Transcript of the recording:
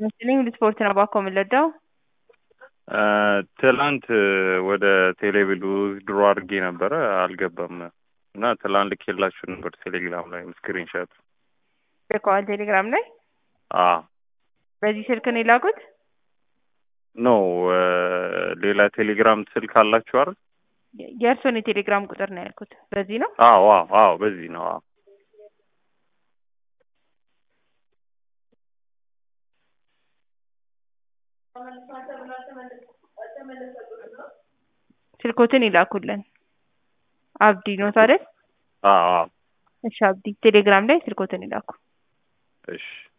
መሰለኝ ስፖርት ነው ባኮ የምንለዳው ትላንት ወደ ቴሌቪሉ ድሮ አድርጌ ነበረ አልገባም እና ትላንት ልኬላችሁ ነበር ቴሌግራም ላይ ስክሪንሻት ልከዋል ቴሌግራም ላይ አ በዚህ ስልክ ነው የላኩት ኖ ሌላ ቴሌግራም ስልክ አላችሁ አይደል የእርስዎን የቴሌግራም ቁጥር ነው ያልኩት በዚህ ነው አዎ አዎ አዎ በዚህ ነው አዎ ስልኮትን ይላኩልን አብዲ ኖት አይደል አዎ አዎ እሺ አብዲ ቴሌግራም ላይ ስልኮትን ይላኩ እሺ